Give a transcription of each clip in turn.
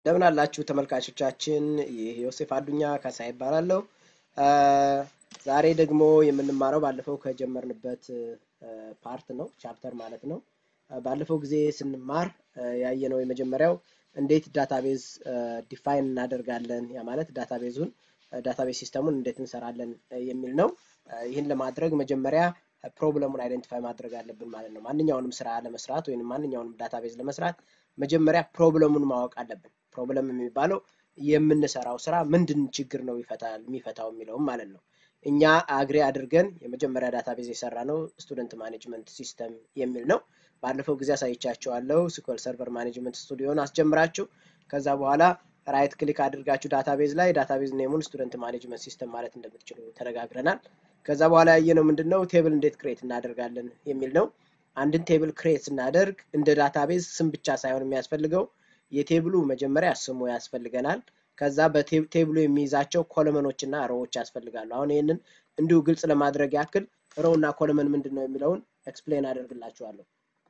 እንደምን አላችሁ ተመልካቾቻችን፣ ይህ ዮሴፍ አዱኛ ካሳ ይባላለሁ። ዛሬ ደግሞ የምንማረው ባለፈው ከጀመርንበት ፓርት ነው፣ ቻፕተር ማለት ነው። ባለፈው ጊዜ ስንማር ያየነው የመጀመሪያው እንዴት ዳታቤዝ ዲፋይን እናደርጋለን፣ ያ ማለት ዳታቤዙን ዳታቤዝ ሲስተሙን እንዴት እንሰራለን የሚል ነው። ይህን ለማድረግ መጀመሪያ ፕሮብለሙን አይደንቲፋይ ማድረግ አለብን ማለት ነው። ማንኛውንም ስራ ለመስራት ወይም ማንኛውንም ዳታቤዝ ለመስራት መጀመሪያ ፕሮብለሙን ማወቅ አለብን። ፕሮብለም የሚባለው የምንሰራው ስራ ምንድን ችግር ነው ይፈታል የሚፈታው የሚለውም ማለት ነው። እኛ አግሬ አድርገን የመጀመሪያ ዳታቤዝ የሰራ ነው ስቱደንት ማኔጅመንት ሲስተም የሚል ነው። ባለፈው ጊዜ አሳይቻችኋለሁ። ስኩል ሰርቨር ማኔጅመንት ስቱዲዮን አስጀምራችሁ ከዛ በኋላ ራይት ክሊክ አድርጋችሁ ዳታቤዝ ላይ ዳታቤዝ ኔሙን ስቱደንት ማኔጅመንት ሲስተም ማለት እንደምትችሉ ተነጋግረናል። ከዛ በኋላ ያየነው ምንድን ነው ቴብል እንዴት ክሬት እናደርጋለን የሚል ነው። አንድን ቴብል ክሬት ስናደርግ እንደ ዳታቤዝ ስም ብቻ ሳይሆን የሚያስፈልገው የቴብሉ መጀመሪያ ስሙ ያስፈልገናል። ከዛ በቴብሉ የሚይዛቸው ኮለመኖች እና ሮዎች ያስፈልጋሉ። አሁን ይህንን እንዲሁ ግልጽ ለማድረግ ያክል ሮው እና ኮለመን ምንድን ነው የሚለውን ኤክስፕሌን አደርግላችኋለሁ።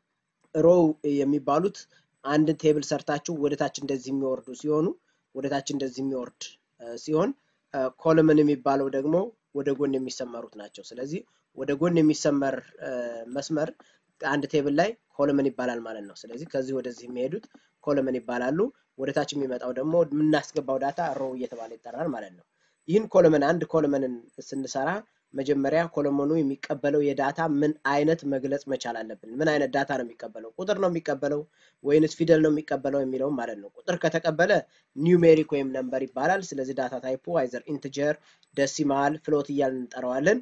ሮው የሚባሉት አንድ ቴብል ሰርታችሁ ወደታች እንደዚህ የሚወርዱ ሲሆኑ ወደታች እንደዚህ የሚወርድ ሲሆን ኮለመን የሚባለው ደግሞ ወደ ጎን የሚሰመሩት ናቸው። ስለዚህ ወደ ጎን የሚሰመር መስመር አንድ ቴብል ላይ ኮለመን ይባላል ማለት ነው። ስለዚህ ከዚህ ወደዚህ የሚሄዱት ኮለመን ይባላሉ። ወደታች የሚመጣው ደግሞ የምናስገባው ዳታ ሮው እየተባለ ይጠራል ማለት ነው። ይህን ኮለመን አንድ ኮለመንን ስንሰራ መጀመሪያ ኮለመኑ የሚቀበለው የዳታ ምን አይነት መግለጽ መቻል አለብን። ምን አይነት ዳታ ነው የሚቀበለው? ቁጥር ነው የሚቀበለው ወይንስ ፊደል ነው የሚቀበለው የሚለውም ማለት ነው። ቁጥር ከተቀበለ ኒውሜሪክ ወይም ነምበር ይባላል። ስለዚህ ዳታ ታይፑ አይዘር ኢንትጀር፣ ደሲማል፣ ፍሎት እያልን እንጠራዋለን።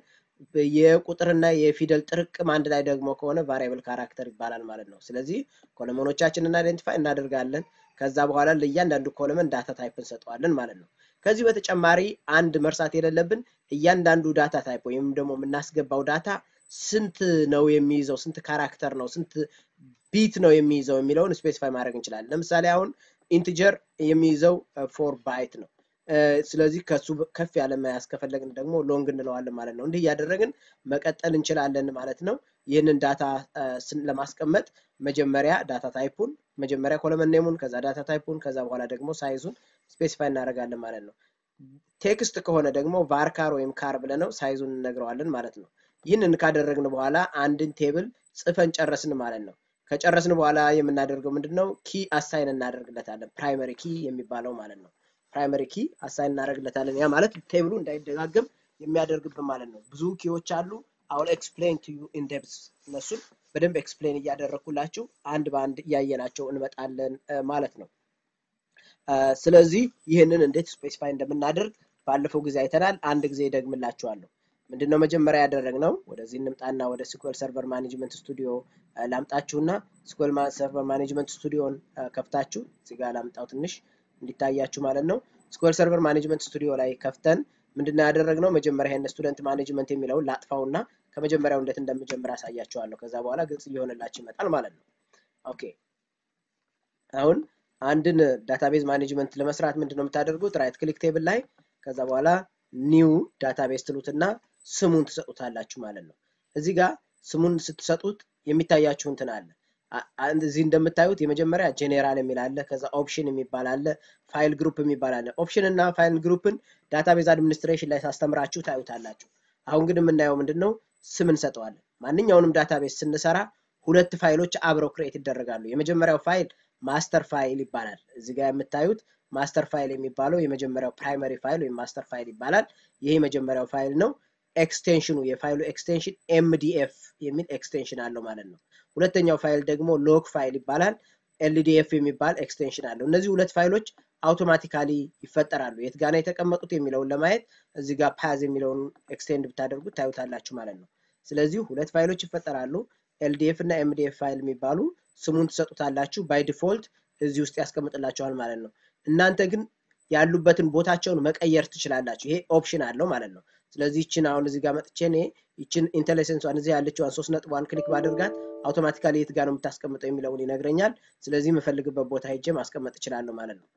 የቁጥርና የፊደል ጥርቅም አንድ ላይ ደግሞ ከሆነ ቫሪያብል ካራክተር ይባላል ማለት ነው። ስለዚህ ኮለመኖቻችንን አይደንቲፋይ እናደርጋለን። ከዛ በኋላ ለእያንዳንዱ ኮለመን ዳታ ታይፕ እንሰጠዋለን ማለት ነው። ከዚህ በተጨማሪ አንድ መርሳት የሌለብን እያንዳንዱ ዳታ ታይፕ ወይም ደግሞ የምናስገባው ዳታ ስንት ነው የሚይዘው፣ ስንት ካራክተር ነው፣ ስንት ቢት ነው የሚይዘው የሚለውን ስፔሲፋይ ማድረግ እንችላለን። ለምሳሌ አሁን ኢንትጀር የሚይዘው ፎር ባይት ነው። ስለዚህ ከሱ ከፍ ያለ መያዝ ከፈለግን ደግሞ ሎንግ እንለዋለን ማለት ነው። እንዲህ እያደረግን መቀጠል እንችላለን ማለት ነው። ይህንን ዳታ ለማስቀመጥ መጀመሪያ ዳታ ታይፑን መጀመሪያ ኮለመን ኔሙን ከዛ ዳታ ታይፑን ከዛ በኋላ ደግሞ ሳይዙን ስፔሲፋይ እናደርጋለን ማለት ነው። ቴክስት ከሆነ ደግሞ ቫርካር ወይም ካር ብለነው ሳይዙን እንነግረዋለን ማለት ነው። ይህንን ካደረግን በኋላ አንድን ቴብል ጽፈን ጨረስን ማለት ነው። ከጨረስን በኋላ የምናደርገው ምንድን ነው? ኪ አሳይን እናደርግለታለን። ፕራይመሪ ኪ የሚባለው ማለት ነው። ፕራይመሪ ኪ አሳይን እናደርግለታለን። ያ ማለት ቴብሉ እንዳይደጋገም የሚያደርግብን ማለት ነው። ብዙ ኪዎች አሉ። አሁን ኤክስፕሌን ቱ ዩ ኢን ዴፕዝ እነሱን በደንብ ኤክስፕሌን እያደረግኩላችሁ አንድ በአንድ እያየናቸው እንመጣለን ማለት ነው። ስለዚህ ይህንን እንዴት ስፔሲፋይ እንደምናደርግ ባለፈው ጊዜ አይተናል። አንድ ጊዜ ደግምላችኋለሁ። ምንድነው መጀመሪያ ያደረግነው? ወደዚህ እንምጣና ወደ ስኩል ሰርቨር ማኔጅመንት ስቱዲዮ ላምጣችሁና ስኩል ሰርቨር ማኔጅመንት ስቱዲዮን ከፍታችሁ እዚህ ጋር ላምጣው ትንሽ እንዲታያችሁ ማለት ነው። ስኩል ሰርቨር ማኔጅመንት ስቱዲዮ ላይ ከፍተን ምንድነው ያደረግነው? መጀመሪያ ይሄን ስቱደንት ማኔጅመንት የሚለውን ላጥፋውና ከመጀመሪያው እንዴት እንደምጀምር አሳያችኋለሁ። ከዛ በኋላ ግልጽ እየሆነላችሁ ይመጣል ማለት ነው። ኦኬ አሁን አንድን ዳታቤዝ ማኔጅመንት ለመስራት ምንድነው የምታደርጉት? ራይት ክሊክ ቴብል ላይ ከዛ በኋላ ኒው ዳታቤዝ ትሉትና ስሙን ትሰጡታላችሁ ማለት ነው። እዚህ ጋር ስሙን ስትሰጡት የሚታያችሁ እንትን አለ። እዚህ እንደምታዩት የመጀመሪያ ጄኔራል የሚል አለ። ከዛ ኦፕሽን የሚባል አለ። ፋይል ግሩፕ የሚባል አለ። ኦፕሽን እና ፋይል ግሩፕን ዳታቤዝ አድሚኒስትሬሽን ላይ ሳስተምራችሁ ታዩታላችሁ። አሁን ግን የምናየው ምንድን ነው? ስም እንሰጠዋለን። ማንኛውንም ዳታቤዝ ስንሰራ ሁለት ፋይሎች አብረው ክሬት ይደረጋሉ። የመጀመሪያው ፋይል ማስተር ፋይል ይባላል። እዚህ ጋር የምታዩት ማስተር ፋይል የሚባለው የመጀመሪያው ፕራይመሪ ፋይል ወይም ማስተር ፋይል ይባላል። ይሄ የመጀመሪያው ፋይል ነው። ኤክስቴንሽኑ የፋይሉ ኤክስቴንሽን ኤምዲኤፍ የሚል ኤክስቴንሽን አለው ማለት ነው። ሁለተኛው ፋይል ደግሞ ሎክ ፋይል ይባላል። ኤልዲኤፍ የሚባል ኤክስቴንሽን አለው። እነዚህ ሁለት ፋይሎች አውቶማቲካሊ ይፈጠራሉ። የት ጋር ነው የተቀመጡት የሚለውን ለማየት እዚህ ጋር ፓዝ የሚለውን ኤክስቴንድ ብታደርጉት ታዩታላችሁ ማለት ነው። ስለዚህ ሁለት ፋይሎች ይፈጠራሉ። ኤልዲኤፍ እና ኤምዲኤፍ ፋይል የሚባሉ ስሙን ትሰጡታላችሁ። ባይ ዲፎልት እዚህ ውስጥ ያስቀምጥላችኋል ማለት ነው። እናንተ ግን ያሉበትን ቦታቸውን መቀየር ትችላላችሁ። ይሄ ኦፕሽን አለው ማለት ነው። ስለዚህ ይችን አሁን እዚህ ጋር መጥቼ እኔ ይችን ኢንተለሰንሷን እዚህ ያለችዋን ሶስት ነጥቧን ክሊክ ባደርጋት አውቶማቲካሊ የት ጋር ነው የምታስቀምጠው የሚለውን ይነግረኛል። ስለዚህ የምፈልግበት ቦታ ሄጄ ማስቀመጥ እችላለሁ ማለት ነው።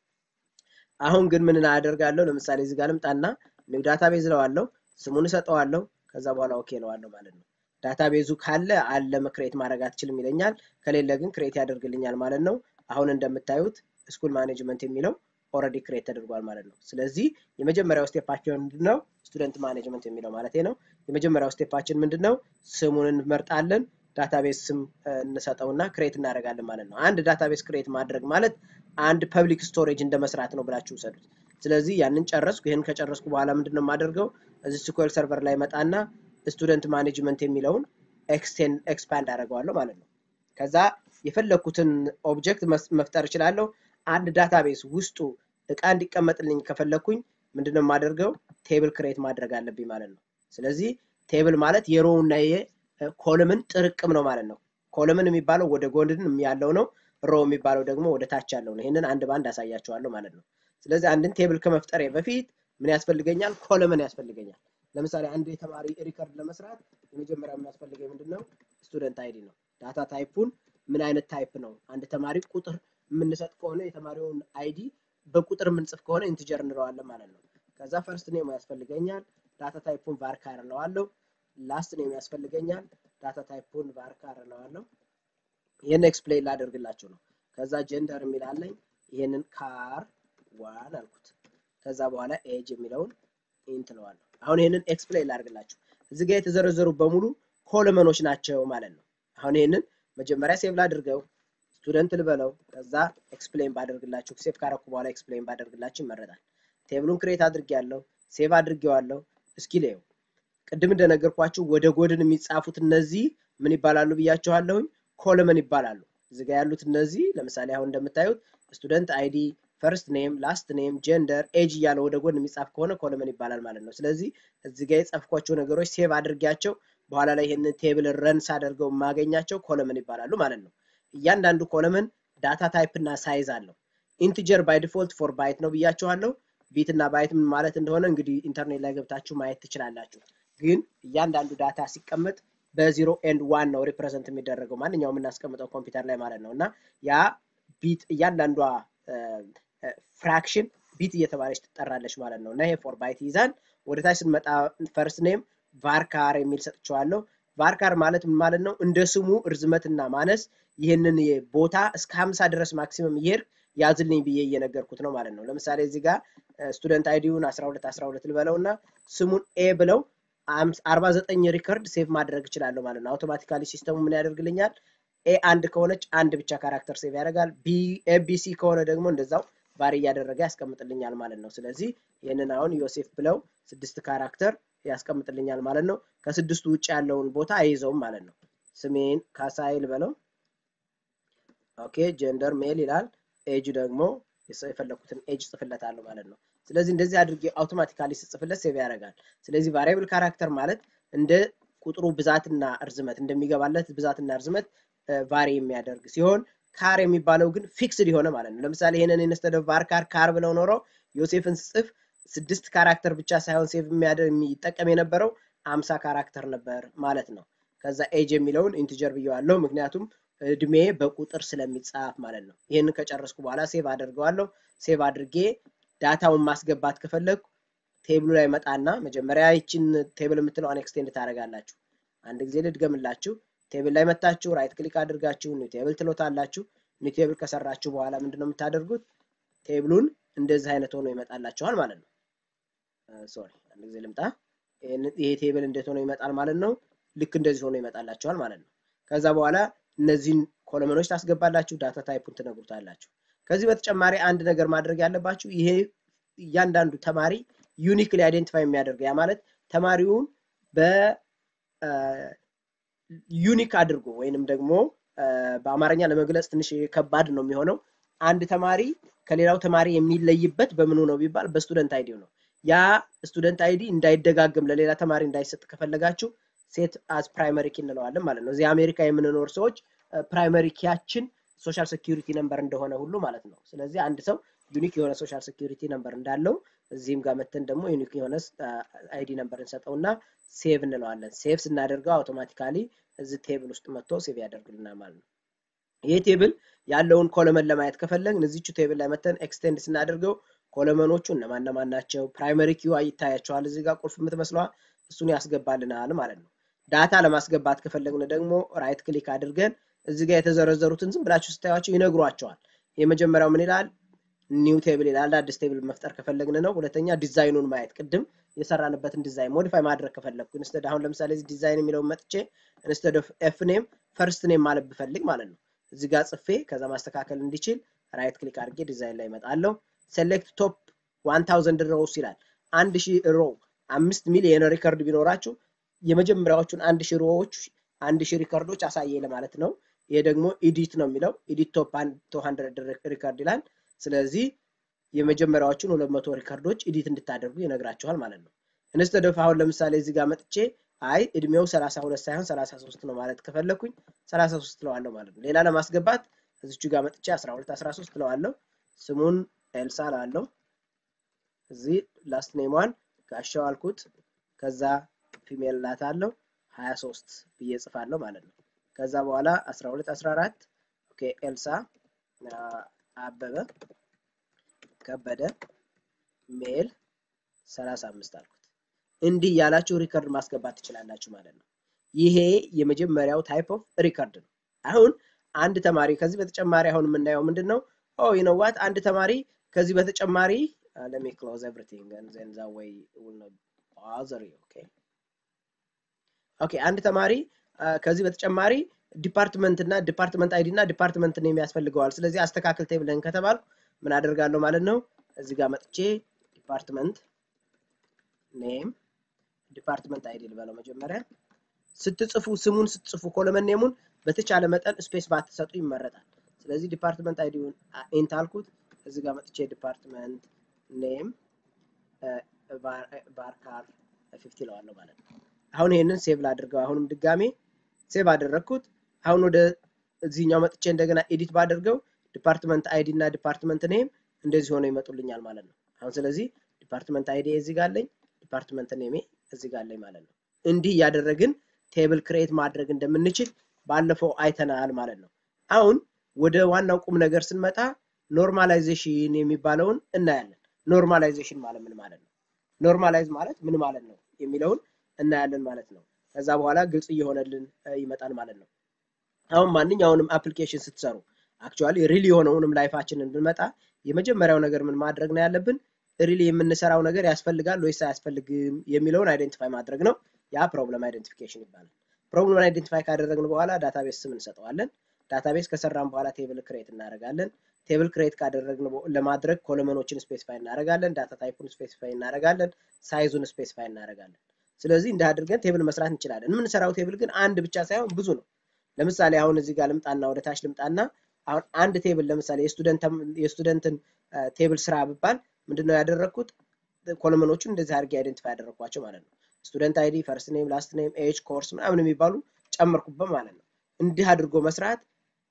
አሁን ግን ምን አደርጋለሁ? ለምሳሌ እዚህ ጋር ልምጣና ኒው ዳታቤዝ እለዋለሁ፣ ስሙን እሰጠዋለሁ፣ ከዛ በኋላ ኦኬ እለዋለሁ ማለት ነው። ዳታቤዙ ካለ አለ ክሬት ማድረግ አትችልም ይለኛል። ከሌለ ግን ክሬት ያደርግልኛል ማለት ነው። አሁን እንደምታዩት ስኩል ማኔጅመንት የሚለው ኦልሬዲ ክሬት ተደርጓል ማለት ነው። ስለዚህ የመጀመሪያው ስቴፓችን ምንድን ነው? ስቱደንት ማኔጅመንት የሚለው ማለት ነው። የመጀመሪያው ስቴፓችን ምንድን ነው? ስሙን እንመርጣለን። ዳታቤዝ ስም እንሰጠውና ክሬት እናደርጋለን ማለት ነው። አንድ ዳታቤዝ ክሬት ማድረግ ማለት አንድ ፐብሊክ ስቶሬጅ እንደ መስራት ነው ብላችሁ ውሰዱት። ስለዚህ ያንን ጨረስኩ። ይህን ከጨረስኩ በኋላ ምንድን ነው የማደርገው? እዚህ ስኩዌል ሰርቨር ላይ መጣና ስቱደንት ማኔጅመንት የሚለውን ኤክስቴንድ ኤክስፓንድ አደርገዋለሁ ማለት ነው። ከዛ የፈለግኩትን ኦብጀክት መፍጠር እችላለሁ። አንድ ዳታቤዝ ውስጡ እቃ እንዲቀመጥልኝ ከፈለግኩኝ ምንድነው የማደርገው? ቴብል ክሬት ማድረግ አለብኝ ማለት ነው። ስለዚህ ቴብል ማለት የሮው እና የኮለምን ጥርቅም ነው ማለት ነው። ኮለምን የሚባለው ወደ ጎን ያለው ነው። ሮ የሚባለው ደግሞ ወደ ታች ያለው ነው። ይህንን አንድ በአንድ አሳያቸዋለሁ ማለት ነው። ስለዚህ አንድን ቴብል ከመፍጠሬ በፊት ምን ያስፈልገኛል? ኮለምን ያስፈልገኛል። ለምሳሌ አንድ የተማሪ ሪከርድ ለመስራት የመጀመሪያ የሚያስፈልገኝ ምንድን ነው? ስቱደንት አይዲ ነው። ዳታ ታይፑን ምን አይነት ታይፕ ነው? አንድ ተማሪ ቁጥር የምንሰጥ ከሆነ የተማሪውን አይዲ በቁጥር የምንጽፍ ከሆነ ኢንቲጀር እንለዋለን ማለት ነው። ከዛ ፈርስት ኔም ያስፈልገኛል። ዳታ ታይፑን ቫርካር እለዋለሁ። ላስት ኔም ያስፈልገኛል። ዳታ ታይፑን ቫርካር እለዋለሁ። ይህን ኤክስፕሌን ላደርግላችሁ ነው። ከዛ ጀንደር የሚላለኝ ይህንን ካር ዋን አልኩት። ከዛ በኋላ ኤጅ የሚለውን ኢንት እለዋለሁ። አሁን ይህንን ኤክስፕሌን ላደርግላችሁ። እዚህ ጋር የተዘረዘሩ በሙሉ ኮለመኖች ናቸው ማለት ነው። አሁን ይህንን መጀመሪያ ሴቭ ላድርገው ስቱደንት ልበለው ከዛ ኤክስፕሌን ባደርግላችሁ ሴቭ ካረኩ በኋላ ኤክስፕሌን ባደርግላችሁ ይመረጣል። ቴብሉን ክሬት አድርጌያለሁ፣ ሴቭ አድርጌዋለሁ። እስኪ ላየው። ቅድም እንደነገርኳችሁ ወደ ጎድን የሚጻፉት እነዚህ ምን ይባላሉ ብያችኋለሁኝ? ኮለመን ይባላሉ። እዚህ ጋር ያሉት እነዚህ ለምሳሌ አሁን እንደምታዩት ስቱደንት አይዲ፣ ፈርስት ኔም፣ ላስት ኔም፣ ጀንደር፣ ኤጅ እያለ ወደ ጎን የሚጻፍ ከሆነ ኮለመን ይባላል ማለት ነው። ስለዚህ እዚህ ጋር የጻፍኳቸው ነገሮች ሴቭ አድርጌያቸው በኋላ ላይ ይህንን ቴብል ረን ሳደርገው የማገኛቸው ኮለመን ይባላሉ ማለት ነው። እያንዳንዱ ኮለመን ዳታ ታይፕ እና ሳይዝ አለው። ኢንቲጀር ባይ ዲፎልት ፎር ባይት ነው ብያችኋለሁ። ቢት እና ባይት ምን ማለት እንደሆነ እንግዲህ ኢንተርኔት ላይ ገብታችሁ ማየት ትችላላችሁ። ግን እያንዳንዱ ዳታ ሲቀመጥ በዚሮ ኤንድ ዋን ነው ሪፕሬዘንት የሚደረገው ማንኛውም የምናስቀምጠው ኮምፒውተር ላይ ማለት ነው እና ያ ቢት እያንዳንዷ ፍራክሽን ቢት እየተባለች ትጠራለች ማለት ነው እና ይሄ ፎር ባይት ይይዛል። ወደ ታች ስንመጣ ፈርስት ኔም ቫርካር የሚል ሰጥቼዋለሁ። ቫርካር ማለት ምን ማለት ነው? እንደ ስሙ እርዝመትና ማነስ ይህንን ቦታ እስከ ሀምሳ ድረስ ማክሲመም እየሄድ ያዝልኝ ብዬ እየነገርኩት ነው ማለት ነው። ለምሳሌ እዚህ ጋር ስቱደንት አይዲውን 12 12 ልበለው እና ስሙን ኤ ብለው 49 ሪከርድ ሴቭ ማድረግ እችላለሁ ማለት ነው። አውቶማቲካሊ ሲስተሙ ምን ያደርግልኛል? ኤ አንድ ከሆነች አንድ ብቻ ካራክተር ሴቭ ያደርጋል። ቢ ኤቢሲ ከሆነ ደግሞ እንደዛው ባሪ እያደረገ ያስቀምጥልኛል ማለት ነው። ስለዚህ ይህንን አሁን ዮሴፍ ብለው ስድስት ካራክተር ያስቀምጥልኛል ማለት ነው። ከስድስቱ ውጭ ያለውን ቦታ አይይዘውም ማለት ነው። ስሜን ካሳይል በለው። ኦኬ ጀንደር ሜል ይላል። ኤጅ ደግሞ የፈለኩትን ኤጅ ጽፍለታለሁ ማለት ነው። ስለዚህ እንደዚህ አድርጌ አውቶማቲካሊ ስጽፍለት ሴቭ ያደርጋል። ስለዚህ ቫሪያብል ካራክተር ማለት እንደ ቁጥሩ ብዛትና እርዝመት እንደሚገባለት ብዛትና እርዝመት ቫሪ የሚያደርግ ሲሆን ካር የሚባለው ግን ፊክስድ የሆነ ማለት ነው። ለምሳሌ ይሄንን ኢንስተድ ኦፍ ቫርካር ካር ብለው ኖሮ ዮሴፍን ስጽፍ ስድስት ካራክተር ብቻ ሳይሆን ሴቭ የሚጠቀም የነበረው አምሳ ካራክተር ነበር ማለት ነው። ከዛ ኤጅ የሚለውን ኢንቲጀር ብየዋለሁ፣ ምክንያቱም እድሜ በቁጥር ስለሚጻፍ ማለት ነው። ይህንን ከጨረስኩ በኋላ ሴቭ አደርገዋለሁ። ሴቭ አድርጌ ዳታውን ማስገባት ከፈለግኩ ቴብሉ ላይ መጣና መጀመሪያ ይችን ቴብል የምትለዋን ኤክስቴንድ ታደርጋላችሁ። አንድ ጊዜ ልድገምላችሁ። ቴብል ላይ መታችሁ ራይት ክሊክ አድርጋችሁ ኒው ቴብል ትሎታላችሁ። ኒው ቴብል ከሰራችሁ በኋላ ምንድነው የምታደርጉት? ቴብሉን እንደዚህ አይነት ሆኖ ይመጣላችኋል ማለት ነው። ሶሪ አንድ ጊዜ ልምጣ። ይሄ ቴብል እንዴት ሆኖ ይመጣል ማለት ነው? ልክ እንደዚህ ሆኖ ይመጣላችኋል ማለት ነው። ከዛ በኋላ እነዚህን ኮለመኖች ታስገባላችሁ፣ ዳታ ታይፑን ትነግሩታላችሁ። ከዚህ በተጨማሪ አንድ ነገር ማድረግ ያለባችሁ ይሄ እያንዳንዱ ተማሪ ዩኒክሊ አይዴንቲፋይ የሚያደርገው ያ ማለት ተማሪውን በዩኒክ አድርጎ ወይንም ደግሞ በአማርኛ ለመግለጽ ትንሽ ከባድ ነው የሚሆነው። አንድ ተማሪ ከሌላው ተማሪ የሚለይበት በምኑ ነው ቢባል በስቱደንት አይዲው ነው። ያ ስቱደንት አይዲ እንዳይደጋግም ለሌላ ተማሪ እንዳይሰጥ ከፈለጋችሁ ሴት አዝ ፕራይመሪ ኪ እንለዋለን ማለት ነው። እዚህ አሜሪካ የምንኖር ሰዎች ፕራይመሪ ኪያችን ሶሻል ሴኪሪቲ ነምበር እንደሆነ ሁሉ ማለት ነው። ስለዚህ አንድ ሰው ዩኒክ የሆነ ሶሻል ሴኪሪቲ ነምበር እንዳለው እዚህም ጋር መተን ደግሞ ዩኒክ የሆነ አይዲ ነምበር እንሰጠውና ሴቭ እንለዋለን። ሴቭ ስናደርገው አውቶማቲካሊ እዚህ ቴብል ውስጥ መጥቶ ሴቭ ያደርግልናል ማለት ነው። ይህ ቴብል ያለውን ኮለመን ለማየት ከፈለግን እዚቹ ቴብል ላይ መተን ኤክስቴንድ ስናደርገው ኮለመኖቹ እነማን እነማን ናቸው፣ ፕራይመሪ ኪዋ ይታያቸዋል። እዚህ ጋር ቁልፍ የምትመስለዋ እሱን ያስገባልናል ማለት ነው። ዳታ ለማስገባት ከፈለግን ደግሞ ራይት ክሊክ አድርገን እዚህ ጋር የተዘረዘሩትን ዝም ብላችሁ ስታዩቸው ይነግሯቸዋል። የመጀመሪያው ምን ይላል? ኒው ቴብል ይላል። አዲስ ቴብል መፍጠር ከፈለግን ነው። ሁለተኛ ዲዛይኑን ማየት ቅድም የሰራንበትን ዲዛይን ሞዲፋይ ማድረግ ከፈለግኩ ኢንስተድ አሁን ለምሳሌ እዚህ ዲዛይን የሚለውን መጥቼ ኢንስተድ ኦፍ ኤፍ ኔም ፈርስት ኔም ማለት ብፈልግ ማለት ነው እዚህ ጋር ጽፌ ከዛ ማስተካከል እንዲችል ራይት ክሊክ አድርጌ ዲዛይን ላይ እመጣለሁ። ሴሌክት ቶፕ 1000 ሮውስ ይላል። አንድ ሺህ ሮ አምስት ሚሊየን ሪከርድ ቢኖራችሁ የመጀመሪያዎቹን አንድ ሺህ ሮዎች አንድ ሺህ ሪከርዶች አሳየ ለማለት ነው። ይሄ ደግሞ ኢዲት ነው የሚለው ኢዲት ቶፕ 200 ሪከርድ ይላል። ስለዚህ የመጀመሪያዎቹን 200 ሪከርዶች ኢዲት እንድታደርጉ ይነግራችኋል ማለት ነው። ኢንስተድ ኦፍ አሁን ለምሳሌ እዚህ ጋር መጥቼ አይ እድሜው 32 ሳይሆን 33 ነው ማለት ከፈለኩኝ 33 ትለዋለሁ ማለት ነው። ሌላ ለማስገባት እዚቹ ጋር መጥቼ 12 13 ትለዋለሁ። ስሙን ኤልሳ ላለው እዚህ ላስት ኔሟን ጋሻው አልኩት። ከዛ ፊሜል ላታለው 23 ብዬ ጽፋለሁ ማለት ነው። ከዛ በኋላ 12 14 ኦኬ ኤልሳ አበበ ከበደ ሜል 35 አልኩት። እንዲህ ያላችሁ ሪከርድ ማስገባት ትችላላችሁ ማለት ነው። ይሄ የመጀመሪያው ታይፕ ኦፍ ሪከርድ ነው። አሁን አንድ ተማሪ ከዚህ በተጨማሪ አሁን የምናየው ምንድን ነው? ኦ ዩ ኖ ዋት አንድ ተማሪ ከዚህ በተጨማሪ let me close everything and then that way it will not bother you okay ኦኬ አንድ ተማሪ ከዚህ በተጨማሪ ዲፓርትመንት እና ዲፓርትመንት አይዲ እና ዲፓርትመንት ኔም ያስፈልገዋል። ስለዚህ አስተካክል ቴብልን ከተባልኩ ምን አደርጋለሁ ማለት ነው? እዚህ ጋር መጥቼ ዲፓርትመንት ኔም ዲፓርትመንት አይዲ ልበለው መጀመሪያ። ስትጽፉ ስሙን ስትጽፉ ኮለመን ኔሙን በተቻለ መጠን ስፔስ ባትሰጡ ይመረጣል። ስለዚህ ዲፓርትመንት አይዲውን ኢንት አልኩት። እዚህ ጋር መጥቼ ዲፓርትመንት ኔም ባርካር ፊፍቲ ለዋለሁ ማለት ነው። አሁን ይሄንን ሴቭ ላድርገው። አሁንም ድጋሜ ሴቭ አደረግኩት። አሁን ወደ እዚህኛው መጥቼ እንደገና ኤዲት ባደርገው ዲፓርትመንት አይዲ እና ዲፓርትመንት ኔም እንደዚህ ሆነው ይመጡልኛል ማለት ነው። አሁን ስለዚህ ዲፓርትመንት አይዲ እዚህ ጋር አለኝ፣ ዲፓርትመንት ኔሜ እዚህ ጋር አለኝ ማለት ነው። እንዲህ እያደረግን ቴብል ክሬት ማድረግ እንደምንችል ባለፈው አይተናል ማለት ነው። አሁን ወደ ዋናው ቁም ነገር ስንመጣ ኖርማላይዜሽን የሚባለውን እናያለን። ኖርማላይዜሽን ማለት ምን ማለት ነው? ኖርማላይዝ ማለት ምን ማለት ነው የሚለውን እናያለን ማለት ነው። ከዛ በኋላ ግልጽ እየሆነልን ይመጣል ማለት ነው። አሁን ማንኛውንም አፕሊኬሽን ስትሰሩ አክቹዋሊ ሪል የሆነውንም ላይፋችንን ብንመጣ የመጀመሪያው ነገር ምን ማድረግ ነው ያለብን? ሪሊ የምንሰራው ነገር ያስፈልጋል ወይስ አያስፈልግም የሚለውን አይደንቲፋይ ማድረግ ነው። ያ ፕሮብለም አይደንቲፊኬሽን ይባላል። ፕሮብለም አይደንቲፋይ ካደረግን በኋላ ዳታቤስ ስም እንሰጠዋለን። ዳታቤስ ከሰራን በኋላ ቴብል ክሬት እናደርጋለን። ቴብል ክሬት ካደረግን ለማድረግ ኮለመኖችን ስፔሲፋይ እናደርጋለን። ዳታ ታይፑን ስፔሲፋይ እናደርጋለን። ሳይዙን ስፔሲፋይ እናደርጋለን። ስለዚህ እንዲህ አድርገን ቴብል መስራት እንችላለን። የምንሰራው ቴብል ግን አንድ ብቻ ሳይሆን ብዙ ነው። ለምሳሌ አሁን እዚህ ጋር ልምጣና ወደ ታች ልምጣና አሁን አንድ ቴብል ለምሳሌ የስቱደንትን ቴብል ስራ ብባል ምንድነው ያደረግኩት? ኮለመኖቹን እንደዚህ አድርጌ አይደንቲፋይ ያደረግኳቸው ማለት ነው። ስቱደንት አይዲ፣ ፈርስት ኔም፣ ላስት ኔም፣ ኤጅ፣ ኮርስ ምናምን የሚባሉ ጨመርኩበት ማለት ነው። እንዲህ አድርጎ መስራት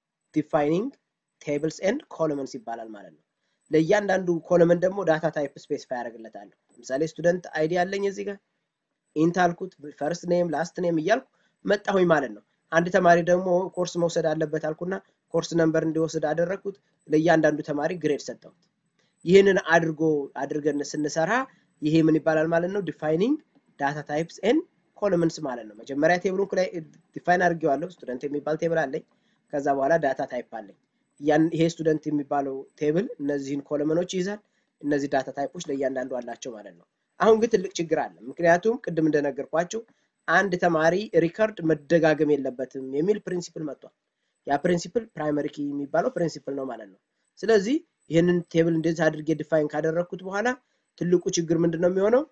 ዲፋይኒንግ ቴብልስ ኤንድ ኮለመንስ ይባላል ማለት ነው። ለእያንዳንዱ ኮለመን ደግሞ ዳታ ታይፕ ስፔሲፋይ ያደርግለታለሁ። ለምሳሌ ስቱደንት አይዲ ያለኝ እዚህ ጋር ኢንት አልኩት፣ ፈርስት ኔም፣ ላስት ኔም እያልኩ መጣሁኝ ማለት ነው። አንድ ተማሪ ደግሞ ኮርስ መውሰድ አለበት አልኩና ኮርስ ነምበር እንዲወስድ አደረግኩት። ለእያንዳንዱ ተማሪ ግሬድ ሰጠሁት። ይህንን አድርጎ አድርገን ስንሰራ ይሄ ምን ይባላል ማለት ነው? ዲፋይኒንግ ዳታ ታይፕስ ኤን ኮለመንስ ማለት ነው። መጀመሪያ ቴብሉን ላይ ዲፋይን አድርጌዋለሁ። ስቱደንት የሚባል ቴብል አለኝ። ከዛ በኋላ ዳታ ታይፕ አለኝ። ያን ይሄ ስቱደንት የሚባለው ቴብል እነዚህን ኮለመኖች ይይዛል። እነዚህ ዳታ ታይፖች ለእያንዳንዱ አላቸው ማለት ነው። አሁን ግን ትልቅ ችግር አለ። ምክንያቱም ቅድም እንደነገርኳቸው አንድ ተማሪ ሪከርድ መደጋገም የለበትም የሚል ፕሪንሲፕል መጥቷል። ያ ፕሪንሲፕል ፕራይመሪ ኪ የሚባለው ፕሪንሲፕል ነው ማለት ነው። ስለዚህ ይህንን ቴብል እንደዚህ አድርጌ ዲፋይን ካደረግኩት በኋላ ትልቁ ችግር ምንድን ነው የሚሆነው?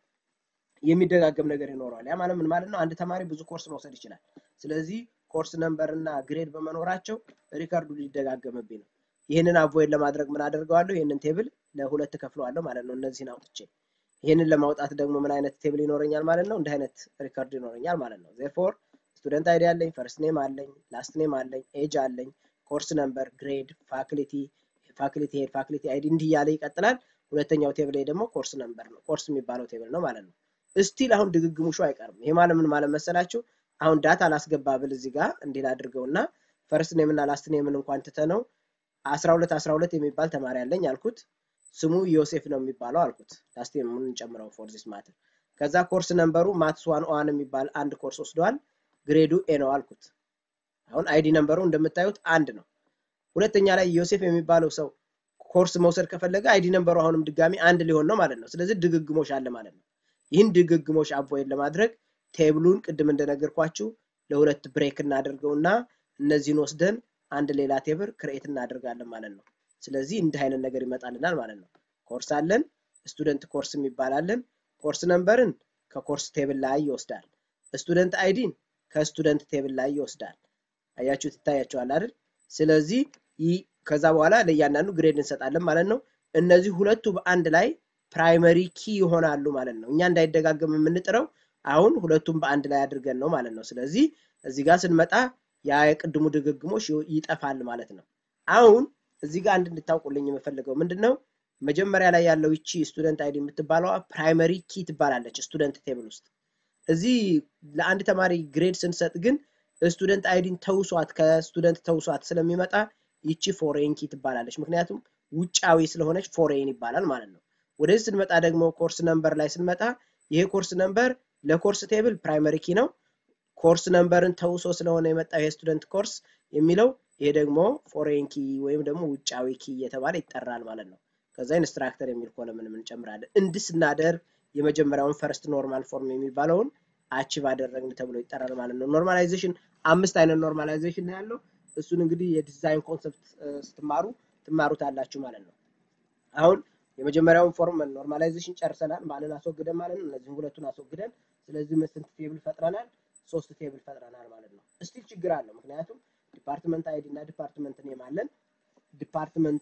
የሚደጋገም ነገር ይኖረዋል። ያ ማለት ምን ማለት ነው? አንድ ተማሪ ብዙ ኮርስ መውሰድ ይችላል። ስለዚህ ኮርስ ነምበር እና ግሬድ በመኖራቸው ሪከርዱ ሊደጋገምብኝ ነው። ይህንን አቮይድ ለማድረግ ምን አደርገዋለሁ? ይህንን ቴብል ለሁለት ከፍለዋለሁ ማለት ነው። እነዚህን አውጥቼ ይህንን ለማውጣት ደግሞ ምን አይነት ቴብል ይኖረኛል ማለት ነው? እንዲህ አይነት ሪከርድ ይኖረኛል ማለት ነው። ዜርፎር ስቱደንት አይዲ አለኝ፣ ፈርስት ኔም አለኝ፣ ላስት ኔም አለኝ፣ ኤጅ አለኝ፣ ኮርስ ነምበር፣ ግሬድ፣ ፋክሊቲ፣ ፋክሊቲ ሄድ፣ ፋክሊቲ አይዲ እንዲህ እያለ ይቀጥላል። ሁለተኛው ቴብል ላይ ደግሞ ኮርስ ነምበር ነው፣ ኮርስ የሚባለው ቴብል ነው ማለት ነው። እስቲል አሁን ድግግሙሹ አይቀርም። ይሄ ማለት ምን ማለት መሰላችሁ? አሁን ዳታ ላስገባ ብል እዚህ ጋር እንዲህ ላድርገውና ፈርስት ኔም እና ላስት ኔምን እንኳን ትተነው 12 12 የሚባል ተማሪ አለኝ አልኩት። ስሙ ዮሴፍ ነው የሚባለው አልኩት። ላስት ኔሙን እንጨምረው ፎር ዚስ ማተር። ከዛ ኮርስ ነምበሩ ማትስ ዋን ኦዋን የሚባል አንድ ኮርስ ወስደዋል። ግሬዱ ኤ ነው አልኩት። አሁን አይዲ ነምበሩ እንደምታዩት አንድ ነው። ሁለተኛ ላይ ዮሴፍ የሚባለው ሰው ኮርስ መውሰድ ከፈለገ አይዲ ነንበሩ አሁንም ድጋሚ አንድ ሊሆን ነው ማለት ነው። ስለዚህ ድግግሞሽ አለ ማለት ነው። ይህን ድግግሞሽ አቮይድ ለማድረግ ቴብሉን ቅድም እንደነገርኳችሁ ለሁለት ብሬክ እናደርገውና እነዚህን ወስደን አንድ ሌላ ቴብል ክሬኤት እናደርጋለን ማለት ነው። ስለዚህ እንዲህ አይነት ነገር ይመጣልናል ማለት ነው። ኮርስ አለን፣ ስቱደንት ኮርስ የሚባላለን። ኮርስ ነምበርን ከኮርስ ቴብል ላይ ይወስዳል። ስቱደንት አይዲን ከስቱደንት ቴብል ላይ ይወስዳል። አያችሁት፣ ይታያቸዋል አይደል? ስለዚህ ከዛ በኋላ ለእያንዳንዱ ግሬድ እንሰጣለን ማለት ነው። እነዚህ ሁለቱ በአንድ ላይ ፕራይመሪ ኪ ይሆናሉ ማለት ነው። እኛ እንዳይደጋገም የምንጥረው አሁን ሁለቱም በአንድ ላይ አድርገን ነው ማለት ነው። ስለዚህ እዚህ ጋር ስንመጣ ያ የቅድሙ ድግግሞሽ ይጠፋል ማለት ነው። አሁን እዚህ ጋር አንድ እንድታውቁልኝ የምፈልገው ምንድን ነው፣ መጀመሪያ ላይ ያለው ይቺ ስቱደንት አይዲ የምትባለዋ ፕራይመሪ ኪ ትባላለች ስቱደንት ቴብል ውስጥ። እዚህ ለአንድ ተማሪ ግሬድ ስንሰጥ ግን ስቱደንት አይዲን ተውሷት ከስቱደንት ተውሷት ስለሚመጣ ይቺ ፎሬን ኪ ትባላለች። ምክንያቱም ውጫዊ ስለሆነች ፎሬን ይባላል ማለት ነው። ወደዚህ ስንመጣ ደግሞ ኮርስ ነምበር ላይ ስንመጣ ይሄ ኮርስ ነምበር ለኮርስ ቴብል ፕራይመሪ ኪ ነው። ኮርስ ነምበርን ተውሶ ስለሆነ የመጣው ይሄ ስቱደንት ኮርስ የሚለው ይሄ ደግሞ ፎሬን ኪ ወይም ደግሞ ውጫዊ ኪ እየተባለ ይጠራል ማለት ነው። ከዛ ኢንስትራክተር የሚል ኮለምንም እንጨምራለን። እንዲህ ስናደርግ የመጀመሪያውን ፈርስት ኖርማል ፎርም የሚባለውን አቺቭ አደረግን ተብሎ ይጠራል ማለት ነው። ኖርማላይዜሽን አምስት አይነት ኖርማላይዜሽን ነው ያለው። እሱን እንግዲህ የዲዛይን ኮንሰፕት ስትማሩ ትማሩታላችሁ ማለት ነው። አሁን የመጀመሪያውን ፎርም ኖርማላይዜሽን ጨርሰናል። ማንን አስወግደን ማለት ነው? እነዚህም ሁለቱን አስወግደን፣ ስለዚህ ስንት ቴብል ፈጥረናል? ሶስት ቴብል ፈጥረናል ማለት ነው። እስቲል ችግር አለው። ምክንያቱም ዲፓርትመንት አይዲ እና ዲፓርትመንት ኔም አለን። ዲፓርትመንት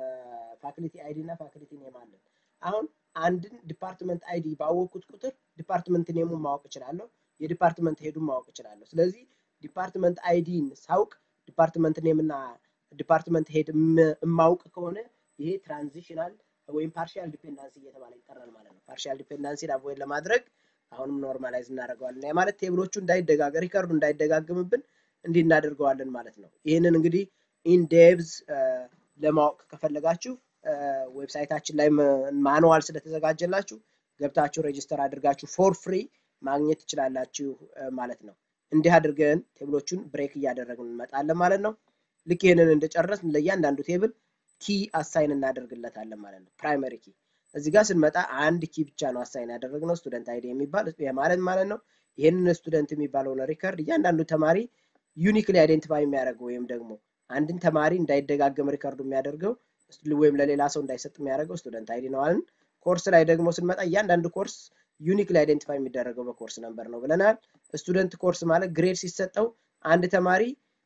ፋክሊቲ አይዲ እና ፋክሊቲ ኔም አለን። አሁን አንድን ዲፓርትመንት አይዲ ባወቅኩት ቁጥር ዲፓርትመንት ኔሙን ማወቅ እችላለሁ፣ የዲፓርትመንት ሄዱን ማወቅ እችላለሁ። ስለዚህ ዲፓርትመንት አይዲን ሳውቅ ዲፓርትመንት ኔም እና ዲፓርትመንት ሄድ የማውቅ ከሆነ ይሄ ትራንዚሽናል ወይም ፓርሻል ዲፔንዳንሲ እየተባለ ይጠራል ማለት ነው። ፓርሻል ዲፔንዳንሲን አቮይድ ለማድረግ አሁንም ኖርማላይዝ እናደርገዋለን። ያ ማለት ቴብሎቹ እንዳይደጋገ ሪከርዱ እንዳይደጋግምብን እንዲህ እናደርገዋለን ማለት ነው። ይህንን እንግዲህ ኢንዴብዝ ለማወቅ ከፈለጋችሁ ዌብሳይታችን ላይ ማኑዋል ስለተዘጋጀላችሁ ገብታችሁ ሬጅስተር አድርጋችሁ ፎር ፍሪ ማግኘት ትችላላችሁ ማለት ነው። እንዲህ አድርገን ቴብሎቹን ብሬክ እያደረግን እንመጣለን ማለት ነው። ልክ ይህንን እንደጨረስን ለእያንዳንዱ ቴብል ኪ አሳይን እናደርግለታለን ማለት ነው። ፕራይመሪ ኪ እዚህ ጋር ስንመጣ አንድ ኪ ብቻ ነው አሳይን ያደረግነው ስቱደንት አይዲ የሚባል ማለት ማለት ነው። ይህንን ስቱደንት የሚባለውን ሪከርድ እያንዳንዱ ተማሪ ዩኒክሊ አይዴንቲፋይ የሚያደርገው ወይም ደግሞ አንድን ተማሪ እንዳይደጋገም ሪከርዱ የሚያደርገው ወይም ለሌላ ሰው እንዳይሰጥ የሚያደርገው ስቱደንት አይዲ ነው አለን። ኮርስ ላይ ደግሞ ስንመጣ እያንዳንዱ ኮርስ ዩኒክሊ አይዴንቲፋይ የሚደረገው በኮርስ ነምበር ነው ብለናል። ስቱደንት ኮርስ ማለት ግሬድ ሲሰጠው አንድ ተማሪ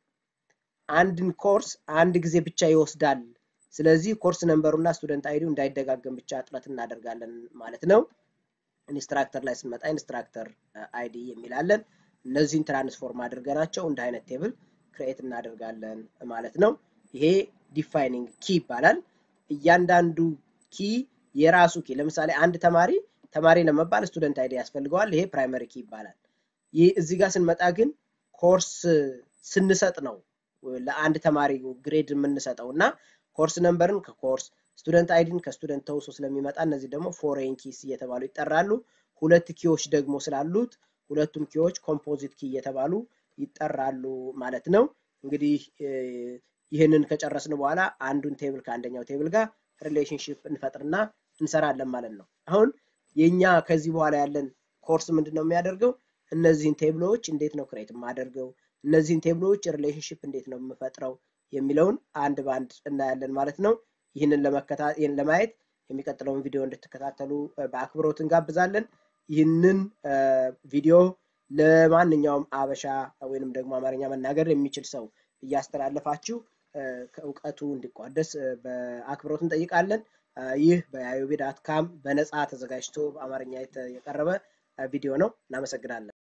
አንድን ኮርስ አንድ ጊዜ ብቻ ይወስዳል። ስለዚህ ኮርስ ነምበሩና ስቱደንት አይዲው እንዳይደጋገም ብቻ ጥረት እናደርጋለን ማለት ነው። ኢንስትራክተር ላይ ስንመጣ ኢንስትራክተር አይዲ የሚላለን እነዚህን ትራንስፎርም አድርገናቸው እንደ አይነት ቴብል ክሬኤት እናደርጋለን ማለት ነው። ይሄ ዲፋይኒንግ ኪ ይባላል። እያንዳንዱ ኪ የራሱ ኪ ለምሳሌ አንድ ተማሪ ተማሪ ለመባል ስቱደንት አይዲ ያስፈልገዋል። ይሄ ፕራይመሪ ኪ ይባላል። ይህ እዚህ ጋር ስንመጣ ግን ኮርስ ስንሰጥ ነው ለአንድ ተማሪ ግሬድ የምንሰጠው እና ኮርስ ነምበርን ከኮርስ ስቱደንት አይዲን ከስቱደንት ተውሶ ስለሚመጣ እነዚህ ደግሞ ፎሬን ኪስ እየተባሉ ይጠራሉ። ሁለት ኪዎች ደግሞ ስላሉት ሁለቱም ኪዎች ኮምፖዚት ኪ እየተባሉ ይጠራሉ ማለት ነው። እንግዲህ ይህንን ከጨረስን በኋላ አንዱን ቴብል ከአንደኛው ቴብል ጋር ሪሌሽንሽፕ እንፈጥርና እንሰራለን ማለት ነው። አሁን የኛ ከዚህ በኋላ ያለን ኮርስ ምንድን ነው የሚያደርገው? እነዚህን ቴብሎች እንዴት ነው ክሬት የማደርገው፣ እነዚህን ቴብሎች ሪሌሽንሽፕ እንዴት ነው የምፈጥረው የሚለውን አንድ በአንድ እናያለን ማለት ነው። ይህንን ለማየት የሚቀጥለውን ቪዲዮ እንድትከታተሉ በአክብሮት እንጋብዛለን። ይህንን ቪዲዮ ለማንኛውም አበሻ ወይንም ደግሞ አማርኛ መናገር የሚችል ሰው እያስተላለፋችሁ ከእውቀቱ እንዲቋደስ በአክብሮት እንጠይቃለን። ይህ በአዮቤ ዳት ካም በነፃ ተዘጋጅቶ በአማርኛ የቀረበ ቪዲዮ ነው። እናመሰግናለን።